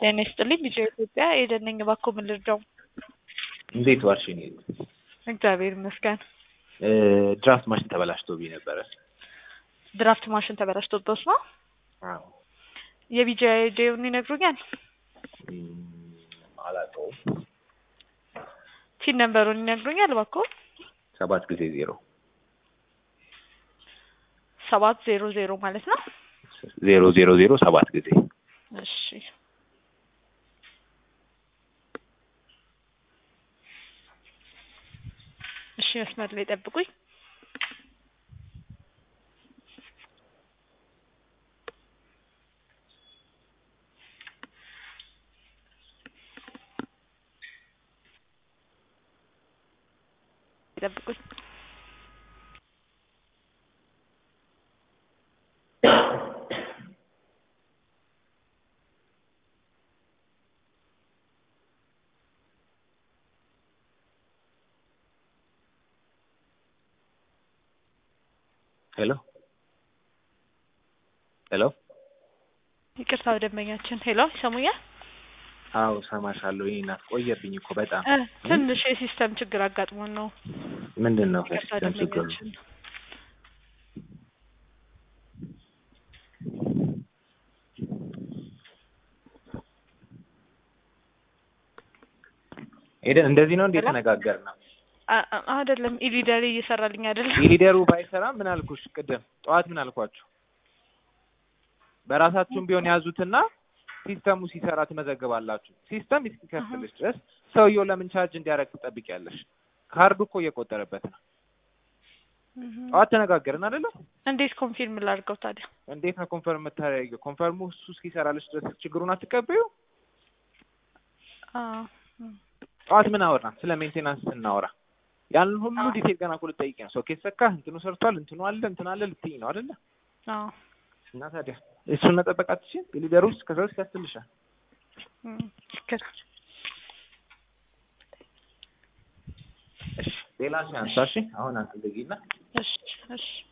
ጤና ይስጥልኝ ልጄ ኢትዮጵያ ኤደን ነኝ። እባክዎ ምን ልርዳው? እንዴት ዋልሽ? እኔ እግዚአብሔር ይመስገን። ድራፍት ማሽን ተበላሽቶብኝ ነበረ። ድራፍት ማሽን ተበላሽቶበት ነው? አዎ። የቢጂ አይዲውን ይነግሩኛል? እም፣ አላውቀውም። ቲን ነምበሩን ይነግሩኛል እባክዎ? ሰባት ጊዜ ዜሮ ሰባት ዜሮ ዜሮ ማለት ነው? ዜሮ ዜሮ ዜሮ ሰባት ጊዜ እሺ እሺ፣ መስመር ላይ ጠብቁኝ። ጠብቁኝ። ሄሎ ሄሎ። ይቅርታ ደንበኛችን። ሄሎ ይሰሙኛል? አዎ ሰማሻለሁ። ይሄ እናት ቆየብኝ እኮ በጣም እ ትንሽ የሲስተም ችግር አጋጥሞን ነው። ምንድን ነው ይቅርታ ከሲስተም ችግሩ? ደንበኛችን። ኤደን እንደዚህ ነው እንዴ ሄሎ? የተነጋገርነው? አ- አ- አይደለም ኢሊደሪ እየሰራልኝ አይደለም። የሊደሩ ባይሰራም ምን አልኩሽ ቅድም ጠዋት ምን አልኳችሁ? በራሳችሁም ቢሆን ያዙትና ሲስተሙ ሲሰራ ትመዘግባላችሁ። ሲስተም እስኪከፍልሽ ድረስ ሰውየው ለምን ቻርጅ እንዲያደርግ ትጠብቂያለሽ? ካርዱ እኮ እየቆጠረበት ነው። እህ። ጠዋት ተነጋገርን አይደለም? እንዴት ኮንፊርም ላድርገው ታዲያ? እንዴት ነው ኮንፈርም የምታደርጊው? ኮንፈርሙ እሱ እስኪሰራልሽ ድረስ ችግሩን አትቀበዩ። አዎ እም። ጠዋት ምን አወራን? ስለ ሜንቴናንስ ስናወራ ያንን ሁሉ አዎ። ዲቴል ገና እኮ ልጠይቂ ነው። ሶኬት ሰካ፣ እንትኑ ሰርቷል፣ እንትኑ አለ፣ እንትን አለ ልትይኝ ነው አይደለ? አዎ እና ታዲያ እሱን መጠበቅ አትችይም? የሊደሩ ውስጥ ከሰው ያስልሻል። እም። ትክክል። እሺ ሌላ ሲያንሳ እሺ፣ አሁን አንተ ልጊና እሺ እሺ